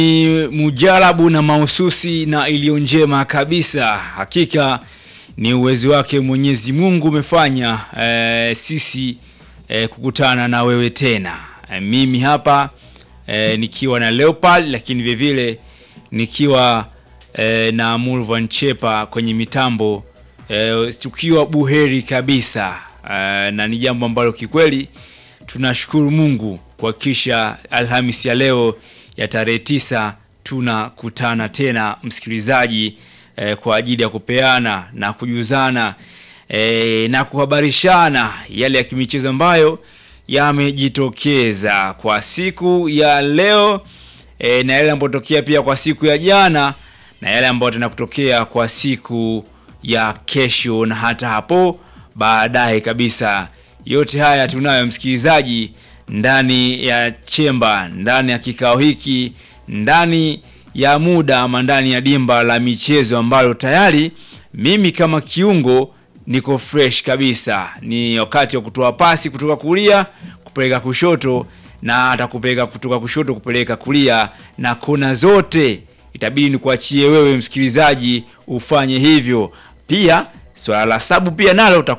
Ni mujarabu na mahususi na iliyo njema kabisa. Hakika ni uwezo wake Mwenyezi Mungu umefanya eh, sisi eh, kukutana na wewe tena. Eh, mimi hapa eh, nikiwa na Leopard lakini vile vile nikiwa eh, na Mulvan Chepa kwenye mitambo eh, tukiwa buheri kabisa eh, na ni jambo ambalo kikweli tunashukuru Mungu kuhakikisha Alhamisi ya leo ya tarehe tisa tunakutana tena msikilizaji, eh, kwa ajili ya kupeana na kujuzana eh, na kuhabarishana yale ya kimichezo ambayo yamejitokeza kwa siku ya leo eh, na yale ambayo tokea pia kwa siku ya jana na yale ambayo tena kutokea kwa siku ya kesho na hata hapo baadaye kabisa. Yote haya tunayo msikilizaji ndani ya chemba, ndani ya kikao hiki, ndani ya muda ama ndani ya dimba la michezo ambalo tayari mimi kama kiungo niko fresh kabisa. Ni wakati wa kutoa pasi kutoka kulia kupeleka kushoto na hata kupeleka kutoka kushoto kupeleka kulia, na kona zote itabidi nikuachie wewe msikilizaji ufanye hivyo. Pia swala la sabu pia nalo utakuwa